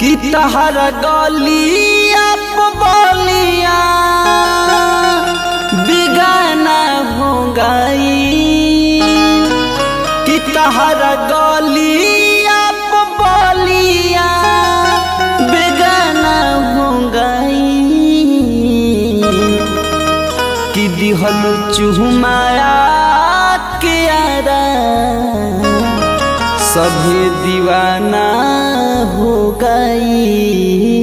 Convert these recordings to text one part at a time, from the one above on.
कि तहर गलिया बलिया बिगाना हो गई कि तहर गलिया बलिया बेगाना हो गई कि दिहल चुहमाया के आरा सभी दीवाना हो गई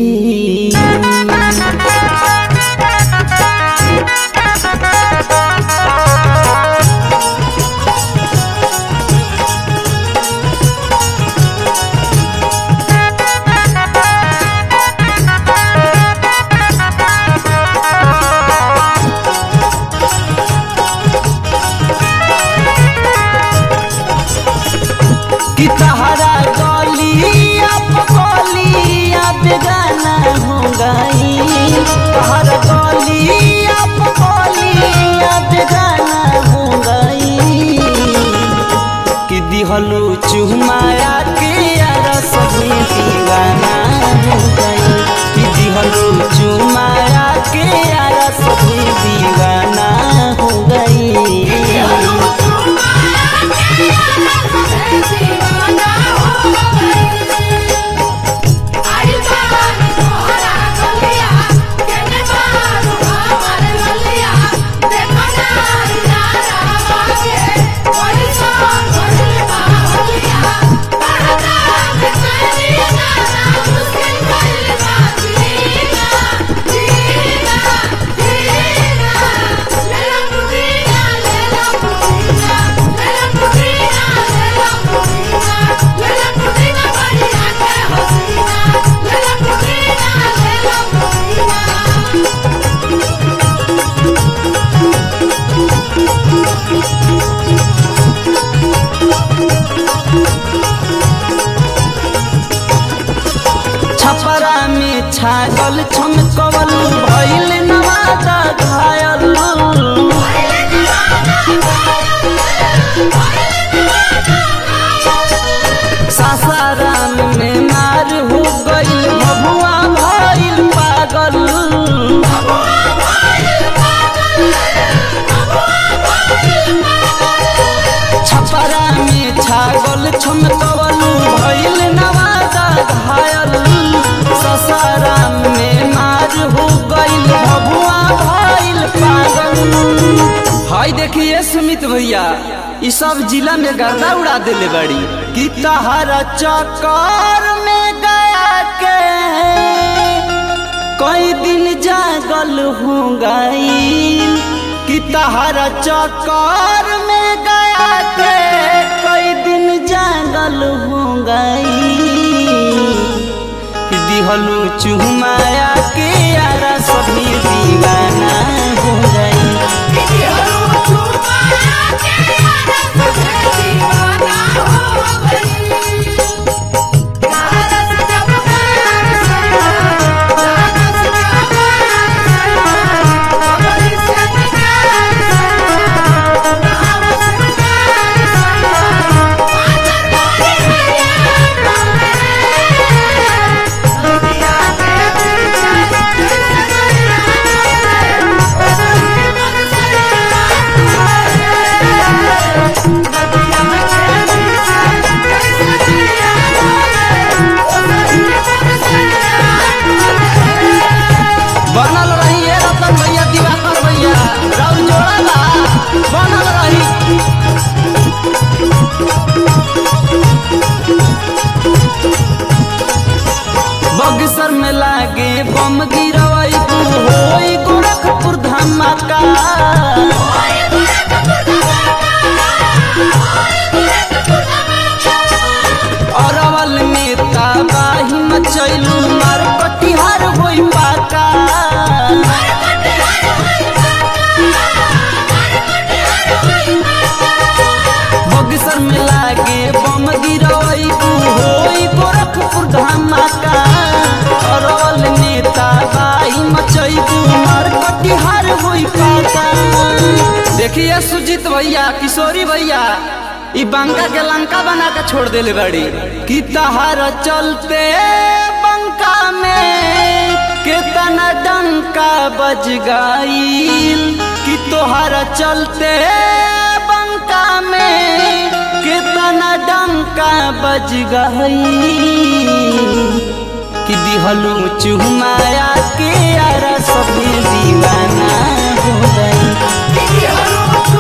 कि तहरा गलिया पगलिया बेगाना हो गई तहरा गलिया पगलिया बेगाना हो गई कि दिहलू चुमाया के यार सभी दीवाना हो गई कि दिहलू चुमाया के यार सभी दीवाना हो गई छपरा में छागल छमकवल भइल नवादा घायल सासाराम में मार हो गइल भभुआ भइल पागल छपरा में छागल छमकवल भइल नवादा घायल ससाराम में मार हो गइल भभुआ भइल पागल हाय देखिए सुमित भैया ई सब जिला में गर्दा उड़ा देले बड़ी कि तहरा चक्कर में गया के कई दिन जागल हो गई कि तहरा चक्कर में गया के कई दिन जागल हो गई कि दिहलू चुमाया के यारा सभी दीवाना हो गई बनल रही ए रतन भैया दिवाकर भैया राउर जोड़ाला बनल रही बगसर में लागे बम गिरवई तू होई गोरखपुर धमाका अरवल में ताबाही मचैलू मार कटिहार होई पाका बगसर में लागे बम गिरवई तू होई गोरखपुर धमाका अरवल में ताबाही मचैलू मार कटिहार होई पाका देखिए सुजीत भैया किशोरी भैया ई बंका के लंका बना के छोड़ देले बड़ी कि तहार चलते बंग बंका में कितना डंका बज गईल कि तोहरा चलते बंका में कितना डंका बज गईल कि दिहलू चुमाया के यारा सभी दीवाना हो गई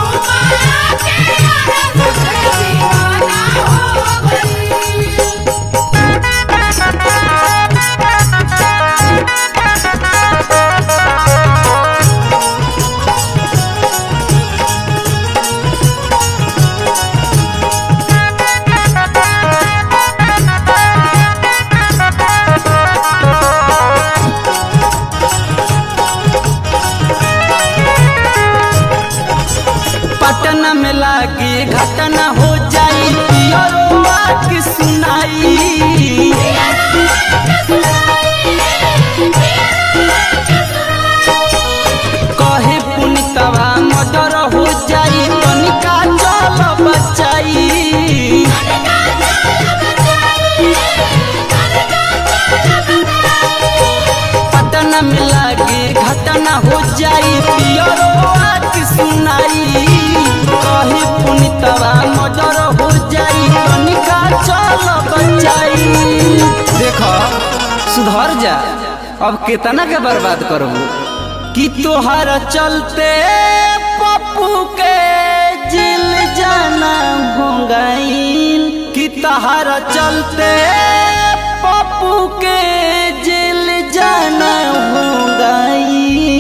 पटना में लागे घटना हो जाई पियरो की सुनाई कहे पुनितवा मर्डर हो जाई तनिका चल बचाई पटना में लागे घटना हो जाई पियरो की सुनाई कहे पुनितवा मर्डर हो जाई तनिका चल बचाई देख सुधर जा अब कितना के बर्बाद करबू कि तोहर चलते पप्पू के जिल जाना हो गईल कि तोहर चलते पप्पू के जिल जाना हो गईल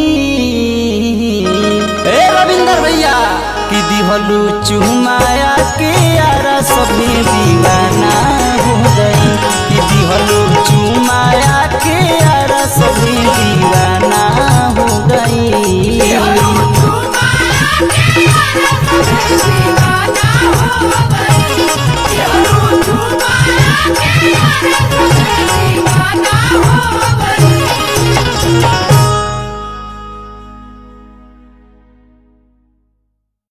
ए रविंदर भैया कि दिहलू चुमाया के यारा सभी दीवाना हो गई कि दिहलू चुमाया के यारा सभी दीवाना हो गई Yeah.